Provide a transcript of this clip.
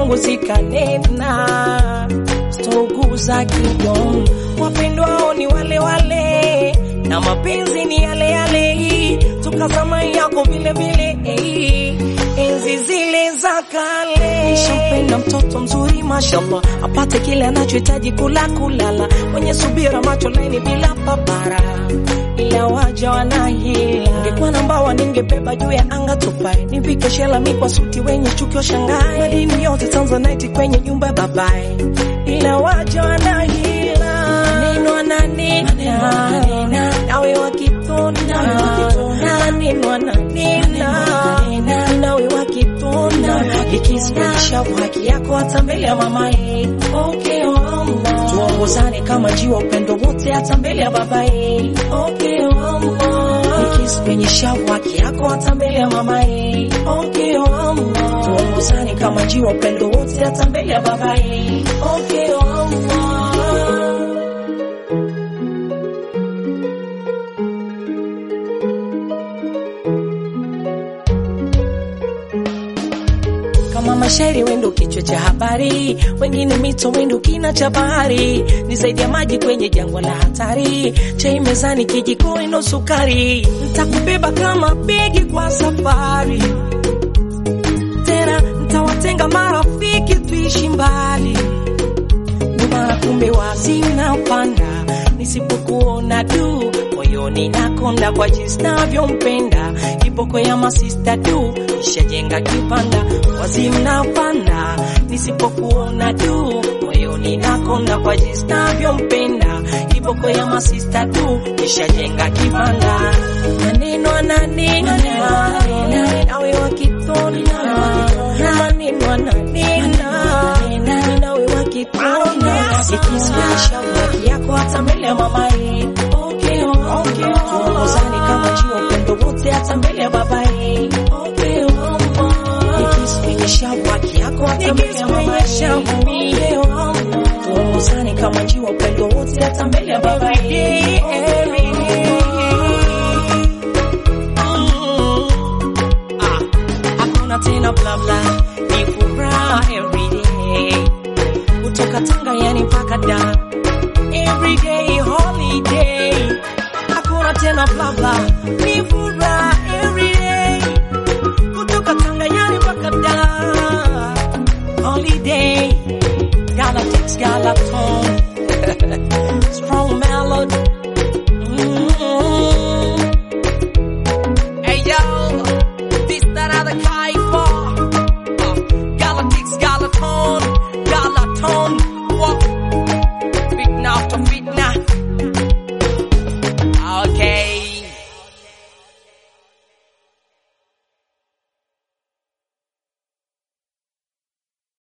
zangu zikanena, sitouguza kidon. Wapendwao ni wale wale na mapenzi ni yale yale, tukazama yako vile vile, eh, enzi zile za kale. Nishampenda mtoto mzuri mashallah, apate kile anachohitaji kula kulala, mwenye subira, macho laini bila papara ila waja wanahila. Ningekuwa na mbawa ningebeba juu ya anga tupae, nivike shela mi kwa suti wenye chuki washangae, madini yote Tanzanite kwenye nyumba ya babae, ila waja wanahila. Maneno ananena nawe wakitona, maneno ananena nawe wakitona, ikisimisha haki yako hata mbele ya mamae. Okay, mama, tuongozane kama jiwa, upendo wote hata mbele ya babae. Okay, mama, ikisimisha haki yako hata mbele ya mamae. Okay, mama, tuongozane kama jiwa, upendo wote hata mbele ya babae. Okay, mama. kama mashairi wendo kichwa cha habari, wengine mito wendo kina cha bahari, ni zaidi ya maji kwenye jangwa la hatari, chai mezani kijiko ino sukari, ntakubeba kama begi kwa safari, tena ntawatenga marafiki tuishi mbali, nyuma kumbe wazina panda, nisipokuona du moyoni nakonda kwa jinsi navyompenda, kiboko ya masista du nishajenga kipanda, wazimna panda, nisipokuona du moyoni nakonda kwa jinsi navyompenda, kiboko ya masista du nishajenga kipanda, maneno ananena nawe wakitona, maneno ananena nawe wakitona, ikismasha haki yako hata mbele ya mamae Okay, okay, tuongozane kama jiwa, upendo wote hata mbele ya babae. Okay, mama, nikisikilisha haki yako hata mbele ya mamae. Okay, mama, tuongozane kama jiwa, upendo wote hata mbele ya babae. Mm. Ah, hakuna tena bla bla, ni furaha every day, kutoka Tanga yani mpaka Dar everyday holiday, hakuna tena bla bla, ni furaha everyday, kutoka Tanganyani mpaka Dar holiday, Galactics Galaton